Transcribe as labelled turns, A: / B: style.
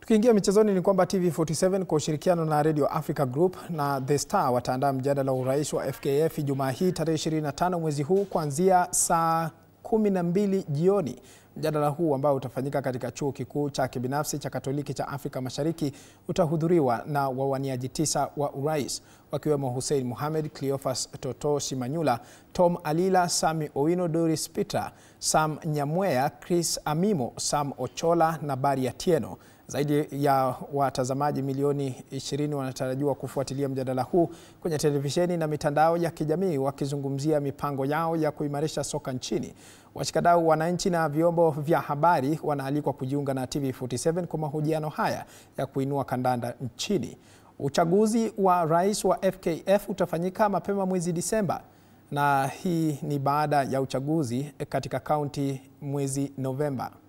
A: Tukiingia michezoni ni kwamba TV47 kwa ushirikiano na Radio Africa Group na The Star wataandaa mjadala wa urais wa FKF Jumaa hii tarehe 25 mwezi huu kuanzia saa 12 jioni. Mjadala huu ambao utafanyika katika chuo kikuu cha kibinafsi cha Katoliki cha Afrika Mashariki utahudhuriwa na wawaniaji tisa wa urais wakiwemo Hussein Mohamed, Cleophas Toto Shimanyula, Tom Alila, Sami Owino, Doris Peter, Sam Nyamweya, Chris Amimo, Sam Ochola na Bari Atieno. Zaidi ya watazamaji milioni 20 wanatarajiwa kufuatilia mjadala huu kwenye televisheni na mitandao ya kijamii wakizungumzia mipango yao ya kuimarisha soka nchini. Washikadau, wananchi na vyombo vya habari wanaalikwa kujiunga na TV47 kwa mahojiano haya ya kuinua kandanda nchini. Uchaguzi wa rais wa FKF utafanyika mapema mwezi Disemba na hii ni baada ya uchaguzi katika kaunti mwezi Novemba.